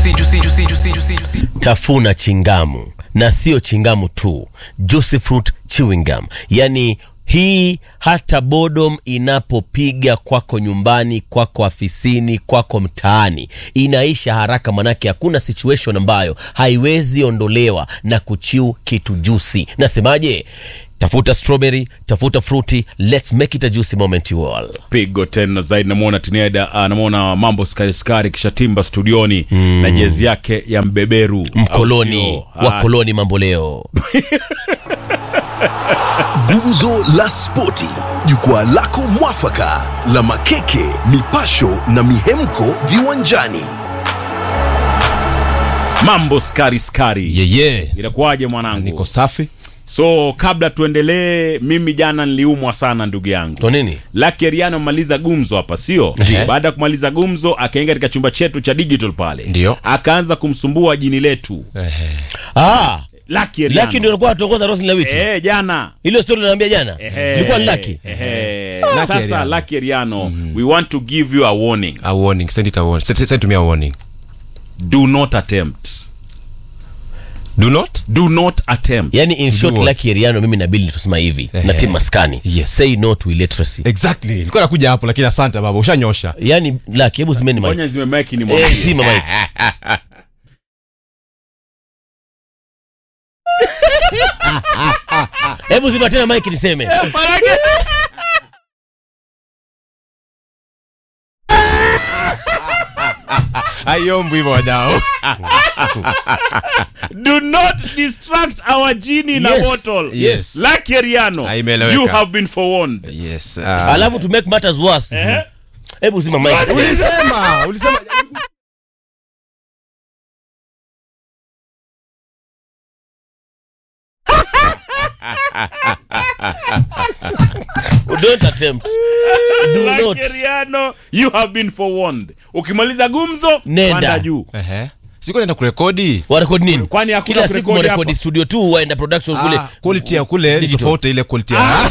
juicy, juicy, juicy, juicy, juicy, juicy. tafuna chingamu na sio chingamu tu juicy fruit chewing gum yani hii hata bodom inapopiga kwako nyumbani kwako afisini kwako mtaani inaisha haraka manake hakuna situation ambayo haiwezi ondolewa na kuchiu kitu juicy nasemaje tafuta strawberry tafuta fruity let's make it a juicy moment you all pigo tena zaidi namwona tineda uh, namwona mambo skari skari kisha timba studioni mm. na jezi yake ya mbeberu mkoloni au sio? wa Ah, koloni mambo leo Gumzo la Spoti, jukwaa lako mwafaka la makeke, mipasho na mihemko viwanjani. mambo skari skari yeye inakuwaje mwanangu niko safi so kabla tuendelee mimi jana niliumwa sana ndugu yangu kwa nini Lucky Ariano amemaliza gumzo hapa sio Ndiyo. baada ya kumaliza gumzo akaingia katika chumba chetu cha digital pale Ndiyo. akaanza kumsumbua jini letu ah Lucky Ariano. laki ndio alikuwa anatongoza rosi lawiti eh jana ilo stori naambia jana Ehe. ilikuwa ni laki Ehe. Lucky sasa Ariano. Lucky Ariano we want to give you a warning a warning send it a warning send, send to me a warning do not attempt do not do not attempt yani in short what? laki eriano mimi na bili tusema hivi na tim maskani Yes. say no to illiteracy exactly nilikuwa nakuja hapo lakini asante baba ushanyosha yani laki hebu zimeni mic. Ngoja zimemeki ni Eh, mwambie. zima mic. hebu zima tena mike niseme aiombu hivyo wadao do not distract our genie in a Yes. bottle Yes. Lucky Ariano Ah, imeeleweka. you have been forewarned yes uh, alafu to make matters worse Eh? hebu zima mike ulisema ulisema don't attempt do not Lucky Ariano you have been forewarned ukimaliza gumzo Nenda. panda juu ehe siko naenda kurekodi warekodi nini Kwani hakuna kila siku kurekodi mwarekodi hapa? studio tu waenda production kule ah, quality ya kule ni Digital. tofauti ile quality ya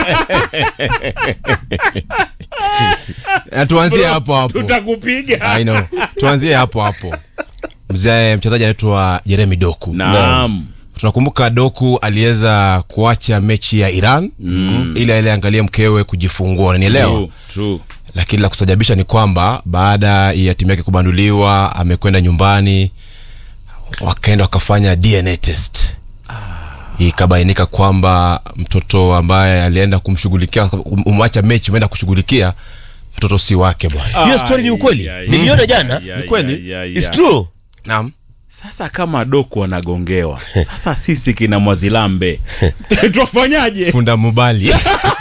Ah, tuanzie hapo hapo tutakupiga I know. tuanzie hapo hapo mzee mchezaji anaitwa jeremi doku naam tunakumbuka doku aliweza kuacha mechi ya iran mm. ili aile angalie mkewe kujifungua unanielewa True, true. lakini la kusajabisha ni kwamba baada ya timu yake kubanduliwa amekwenda nyumbani wakaenda wakafanya dna test ikabainika kwamba mtoto ambaye alienda kumshughulikia umwacha mechi umeenda kushughulikia mtoto si wake bwana hiyo story ni ukweli Ai, ai, niliona ai, jana ai, ai, kweli? ai, ai, It's ai. true naam sasa kama doku wanagongewa sasa sisi kina mwazilambe twafanyaje funda mubali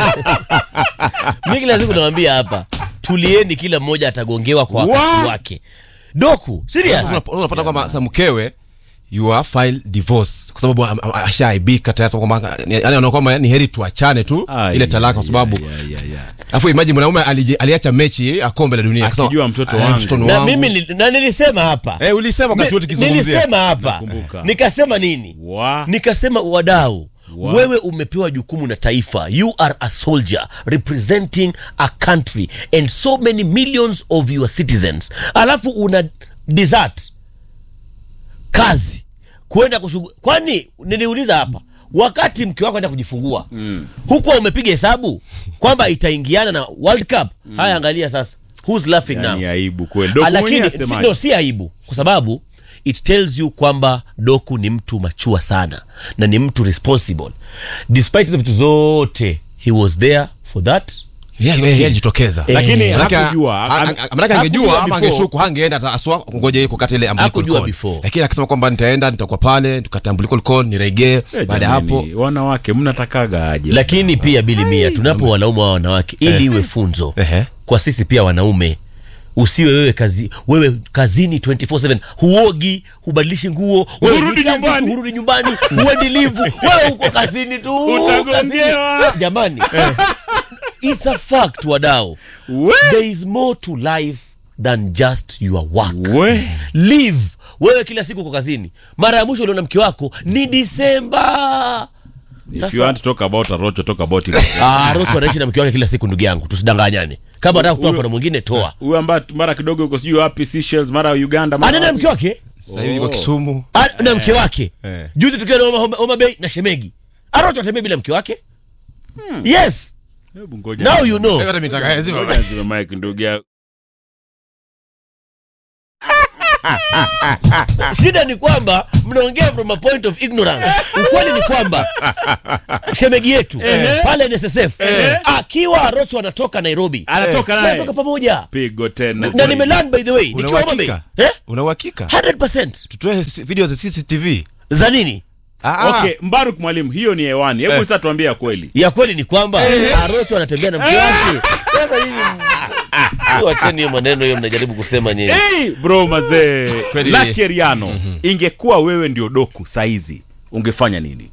mi kila siku nawambia hapa tulieni kila mmoja atagongewa kwa wakati Wa- wake doku serious Unap- unapata kwamba sa mkewe you are file divorce kwa sababu am- am- ashaaibika tayari sababu kwamba yani anaona kwamba ni heri tuachane tu Ai, ile talaka kwa sababu ai, ai, ai, ai. alafu imagine mwanaume aliji- aliacha mechi ya kombe la dunia Akasema, Akijua mtoto "Ah, wangu." mtoto ni na wangu." mimi ni- na nilisema hapa eh ulisema wakati wote Ni- kizungumzia nilisema hapa Nakumbuka. nikasema nini Wa- nikasema wadau Wa- wewe umepewa jukumu na taifa you are a soldier representing a country and so many millions of your citizens alafu una desert kazi kwenda kushugu kwani niliuliza hapa wakati mke wako enda kujifungua mm. hukuwa umepiga hesabu kwamba itaingiana na world cup mm. haya angalia sasa who's laughing now yani aibu kweli Ah, doku mwenyewe lakini si, asemaje? no, si aibu kwa sababu it tells you kwamba doku ni mtu machua sana na ni mtu responsible despite hizo vitu zote he was there for that Yeah, yeah, yeah, alijitokeza Eh, Lakini Manake- hakujua, ha- ha- ha- manake angejua hakujua ama before. angeshuku hangeenda hata aswa ngoja ili kukata ile umbilical Hakujua cord. before. lakini akasema kwamba nitaenda nitakuwa pale tukata umbilical cord niregee Eh, baada ya hapo jamani, wanawake mnatakaga aje lakini pia bili mia tunapo wanaume wa wanawake ili iwe funzo Ehe. kwa sisi pia wanaume usiwe wewe kazi wewe kazini 24/7 huogi hubadilishi nguo wewe Hurudi ni kazi tu, nyumbani. hurudi nyumbani huendi livu wewe uko kazini tu Utagongewa. kazini. jamani it's a fact wadao We- there is more to life than just your work we live wewe kila siku uko kazini mara ya mwisho uliona mke wako ni disemba if you want to talk about a rocho talk about it Ah, Ruto anaishi na mke wake kila siku ndugu yangu tusidanganyane kama anataka kutoa Huyo- mfano mwingine toa huyu ambaye mara kidogo yuko sijui wapi Seychelles mara Uganda mara anaenda na wapi. mke wake sasa hivi yuko Kisumu Ah, na mke wake Eh. juzi tukiwa na Homa- Homa- Homa Bay na shemegi arocho atembea bila mke wake yes Hebu ngoja. now you know hata mitaka lazima Ngoja nizime mic ndugu yangu. shida ni kwamba mnaongea from a point of ignorance ukweli ni kwamba shemegi yetu pale NSSF akiwa arocho anatoka nairobi Anatoka naye. anatoka pamoja Pigo tena. na nimelan by the way una nikiwa Homa Bay uhakika eh? una uhakika 100% tutoe s- video za CCTV za nini ah ah. Okay, Mbaruk mwalimu, hiyo ni hewani. Hebu Eh. sasa tuambie ya kweli. ya kweli ni kwamba arocho anatembea na mke wake sasa hivi wacheni hiyo maneno hiyo mnajaribu kusema nyinyi Hey, bro mazee. Kweli. Lucky Riano, ingekuwa wewe ndio doku saizi, ungefanya nini?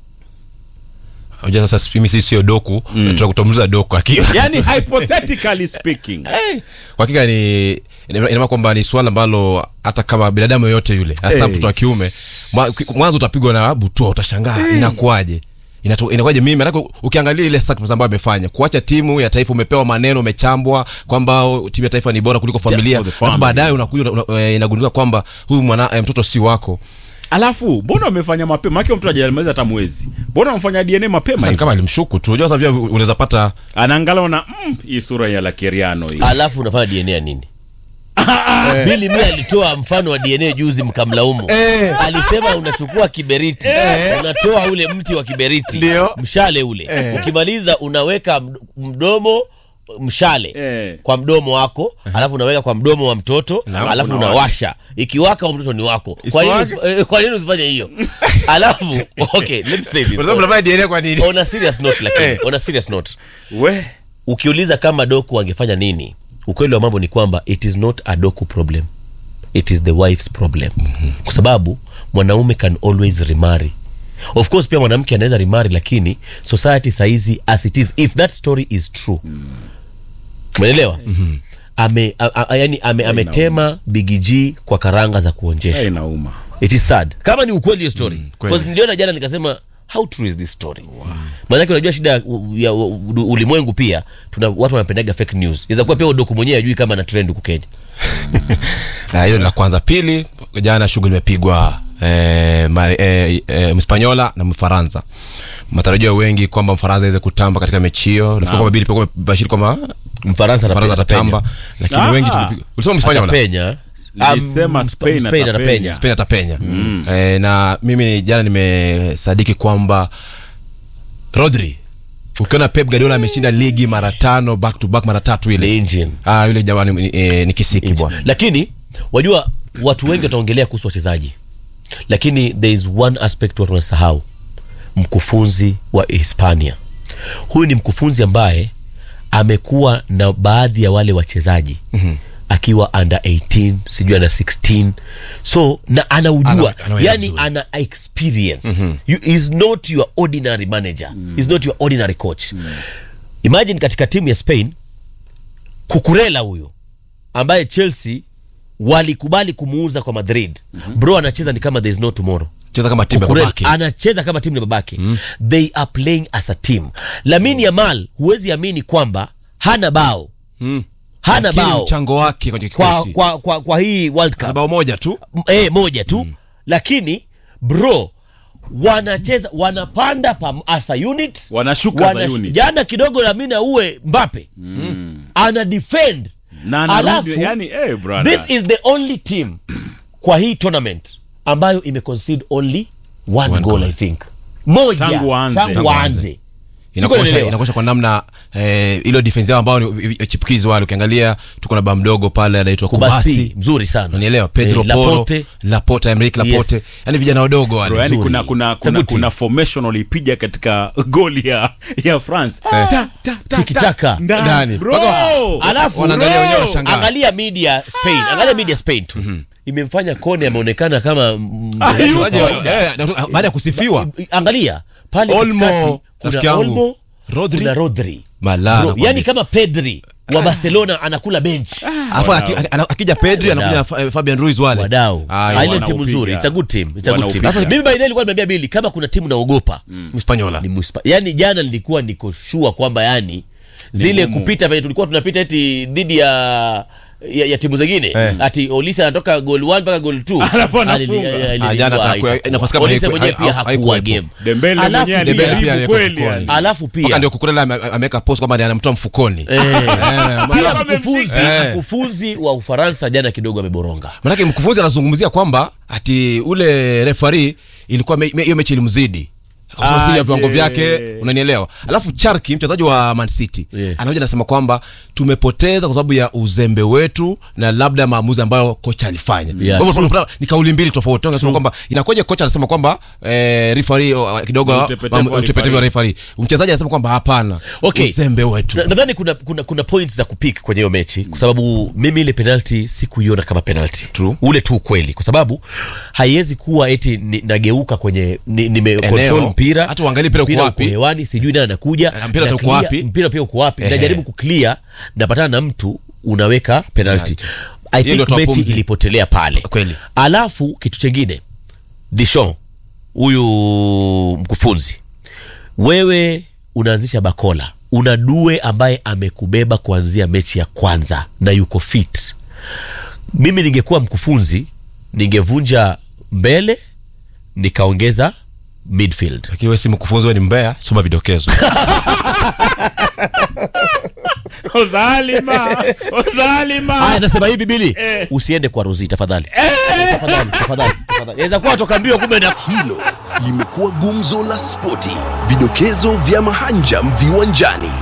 unajua sasa mimi sisi sio doku tunakutambuza doku akiwa Yaani hypothetically speaking. kwa hakika ni ina ina maana kwamba ni swala ambalo hata kama binadamu yoyote yule hasa Hey. mtoto wa kiume mwa- mwanzo utapigwa na butua utashangaa inakuwaje Inatu- inakuwaje mimi manake ukiangalia ile sacrifice ambayo amefanya kuacha timu ya taifa umepewa maneno umechambwa kwamba oh, timu ya taifa ni bora kuliko familia for the alafu family. baadaye unakuja una- una- eh, inagundulika kwamba huyu mwana eh, mtoto si wako Alafu mbona umefanya mapema? Maana mtu hajamaliza hata mwezi. Mbona umefanya DNA mapema Sasa ni hivi? kama alimshuku tu unajua sasa pia unaweza pata Anaangalia na mm, hii sura ya Lucky Riano hii. alafu unafanya dna ya nini bili mi alitoa mfano wa dna juzi mkamlaumu alisema unachukua kiberiti unatoa ule mti wa kiberiti Ndio. mshale ule ukimaliza unaweka md- mdomo mshale Eh. kwa mdomo wako alafu unaweka kwa mdomo wa mtoto alafu unawasha ikiwaka wa mtoto ni wako kwa nini Isiwake? usi- eh, kwa nini usifanye hiyo alafu okay let me say this unaweza mnafanya DNA kwa nini on a serious note lakini Eh. on a serious note We. ukiuliza kama doku angefanya nini ukweli wa mambo ni kwamba it is not a doku problem it is the wife's problem kwa sababu mwanaume can always remarry of course pia mwanamke anaweza remarry lakini society saizi as it is if that story is true umeelewa ame, a, a, yani ame, ametema bigg kwa karanga za kuonjesha Hey, nauma. it is sad kama ni ukweli hiyo story kweli. Because niliona jana nikasema how true is this story maanake unajua shida ya u- ya u- ulimwengu pia tuna watu wanapendaga fake news inaweza kuwa pia udoku mwenyewe ajui kama ana trend huku kenya Na hilo ni la kwanza pili jana shughuli imepigwa eh, Mari- eh, eh, mspanyola na mfaransa matarajio wengi kwamba mfaransa aweze kutamba katika mechi hiyo nafikiri kwamba bili pia bashiri kwamba mfaransa mfaransa atape- atatamba lakini Ah. wengi tumepiga ulisema mspanyola atapenya Nilisema Um, Spain Spain atapenya. atapenya spain atapenya eh, na mimi jana nimesadiki kwamba rodri ukiona pep guardiola ameshinda ligi mara tano back to back mara tatu the ile engine ah, yule jamani ni, eh, ni kisiki bwana lakini wajua watu wengi wataongelea kuhusu wachezaji lakini there is one aspect watu wanasahau mkufunzi wa hispania huyu ni mkufunzi ambaye amekuwa na baadhi ya wale wachezaji mm-hmm. akiwa under 18 sijui under 16 so na anaujua Ana- anaelewa yani vizuri. ana experience mm-hmm. you, is not your ordinary manager mm. is not your ordinary coach mm. imagine katika timu ya spain kukurela huyo ambaye chelsea walikubali kumuuza kwa madrid mm-hmm. bro anacheza ni kama there is no tomorrow cheza kama timu ya Kukurela babake anacheza kama timu ya babake mm. they are playing as a team lamin yamal huwezi amini kwamba hana bao Mm. hana Lakini bao mchango wake kwenye kwa, kikosi kwa, kwa, kwa hii world Ana cup bao moja tu M- eh, moja tu mm. lakini bro wanacheza wanapanda pam, as a unit Wanashuka as a unit. jana kidogo lamina uwe mbape mm. ana defend Na anarudi, Alafu, yani, eh, brother. this is the only team kwa hii tournament ambayo imeconcede only one, One goal, goal. i think moja Tangu waanze. tangu Tangu waanze inakosha Sikuelewa. inakosha kwa namna eh, ilo defense yao ambao ni chipukizi wale ukiangalia tuko na baa mdogo pale anaitwa kubasi kubasi mzuri sana unielewa pedro Eh, poro Laporte. laporte emrik laporte Yes. yani vijana wadogo wale Bro, yani Nzuri. kuna kuna It's a kuna, good team. kuna formation walipiga katika goli ya ya France. Ta, ta, ta, Tiki-taka. ta, ndani. Ndani. Bro. Mpaka- alafu Wanaangalia bro, wenyewe washangaa. angalia media spain angalia media spain tu imemfanya kone ameonekana kama mm, Waje- eh, na- baada ya kusifiwa angalia pale Olmo, katikati rafiki kuna yangu. olmo Rodri. kuna rodri Malaa, Bro, nakwambia. yani kama pedri wa barcelona anakula bench Alafu aki- aki- akija pedri anakuja na Fa- fabian ruiz wale wadau Ah, Ah, ile wanaupiga. timu nzuri it's a good team it's a good team Wanaupiga. sasa mimi by the way nilikuwa nimeambia bili kama kuna timu naogopa mspanyola ni Mspa- yani jana nilikuwa niko sure kwamba yani zile ngumu. kupita venye tulikuwa tunapita eti dhidi ya ya, ya timu zingine Eh. ati Olise anatoka goal 1 mpaka goal 2 Alafu anafunga. Ah, jana atakuwa- nafasi kama Olise haiku- mwenyewe hai- pia hai- hakuwa haikuwepo. game Dembele Alafu mwenyewe Dembele alijaribu pia aliyeko kweli sokoni. yani. alafu mpaka pia ndio kukurela ame- ameweka post kwamba anamtoa mfukoni eh, pia Kama mkufunzi Eh. mkufunzi wa Ufaransa jana kidogo ameboronga manake mkufunzi anazungumzia kwamba ati ule refari ilikuwa me- me- hiyo mechi ilimzidi Kwa sababu si ya Aje. viwango vyake unanielewa alafu charki mchezaji wa man city Yeah. anakuja anasema kwamba tumepoteza kwa sababu ya uzembe wetu na labda maamuzi ambayo kocha alifanya Yeah, Kwa hivyo tunapata- ni kauli mbili tofauti anasema kwamba inakuja kocha anasema kwamba eh, refari oh, kidogo Ni utepetevu mamu- wa utepetevu wa refari mchezaji anasema kwamba hapana Okay. uzembe wetu Na- nadhani kuna, kuna, kuna point za kupik kwenye hiyo mechi kwa sababu mimi ile penalty sikuiona kama penalty True. ule tu ukweli kwa sababu haiwezi kuwa eti ni, nageuka kwenye ni, nime Eneo. control mpira Hata uangalie mpira uko wapi. hewani sijui nani anakuja Eh, mpira na uko clear- wapi. mpira pia uko wapi Ehe. najaribu kuclear napatana na mtu unaweka penalty I Hiyo ndio think toa mechi pumzi. ilipotelea pale Kweli. alafu kitu chengine Dishon huyu mkufunzi wewe unaanzisha bakola una due ambaye amekubeba kuanzia mechi ya kwanza na yuko fit mimi ningekuwa mkufunzi ningevunja mbele nikaongeza midfield lakini wewe si mkufunzi wewe ni mbea soma vidokezo Ozalima, Ozalima. haya nasema hivi bili Eh. usiende kwa rozi tafadhali tafadhali tafadhali tafadhali inaweza kuwa toka mbio kumbe na Hilo limekuwa gumzo la spoti, vidokezo vya mahanjam viwanjani.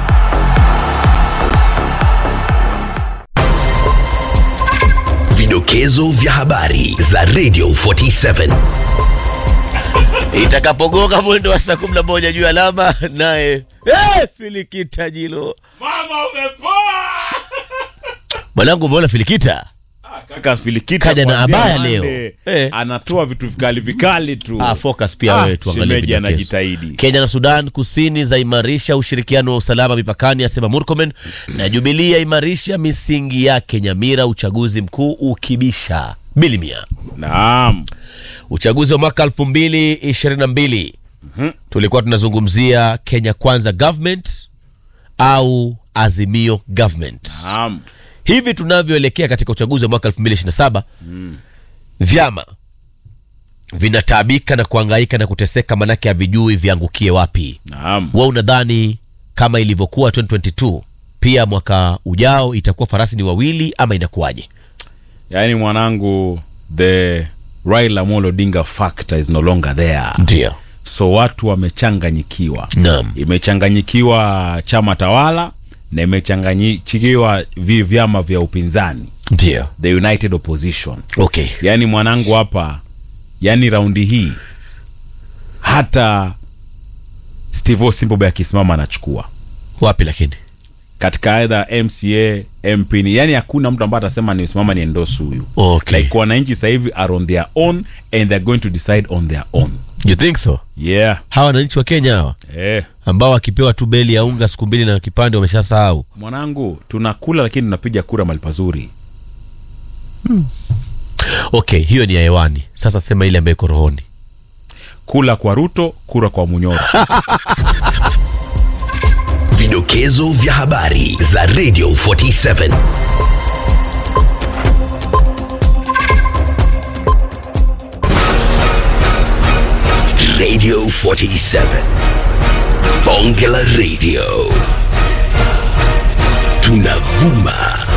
Vidokezo vya habari za Radio 47. itakapogonga mwendo wa saa kumi na moja juu ya alama naye eh, filikita jilo Mama umepoa. mwanangu umeona filikita Kaka Filikita Kaja na kuanzia abaya Monday, leo. Eh. Anatoa vitu vikali vikali tu. ah, focus pia Ah, wewe tuangalie shemeji vidokezo. anajitahidi. Kenya na Sudan Kusini zaimarisha ushirikiano wa usalama mipakani, asema Murkomen, na Jubilee yaimarisha misingi yake Nyamira, uchaguzi mkuu ukibisha bilimia. Naam. Uchaguzi wa mwaka 2022 tulikuwa tunazungumzia Kenya Kwanza government au Azimio government. Naam. Hivi tunavyoelekea katika uchaguzi wa mwaka 2027 vyama vinataabika na kuangaika na kuteseka, manake havijui viangukie wapi. Naam. Wewe unadhani kama ilivyokuwa 2022 pia mwaka ujao itakuwa farasi ni wawili ama inakuwaje? Yaani mwanangu the Raila Amolo Odinga factor is no longer there. Ndio, So watu wamechanganyikiwa. naam, Imechanganyikiwa chama tawala na imechanganyikiwa vi vyama vya upinzani, ndio, the United Opposition. okay. Yaani mwanangu hapa, yaani raundi hii hata Steve Osimbobe akisimama anachukua Wapi lakini katika aidha MCA MP, ni yani hakuna mtu ambaye atasema nisimama ni endorse huyu. okay. Like wananchi sasa hivi are on their own and they're going to decide on their own. You think so? Yeah. Hawa wananchi wa Kenya hawa Eh. ambao wakipewa tu beli ya unga siku mbili na kipande wameshasahau. Mwanangu, tunakula lakini tunapiga kura mahali pazuri. Okay, hiyo ni ya hewani. Sasa sema ile ambayo iko rohoni. Kula kwa Ruto, kura kwa Munyoro. Vidokezo vya habari za Radio 47. Radio 47. Bonge la Radio. Tunavuma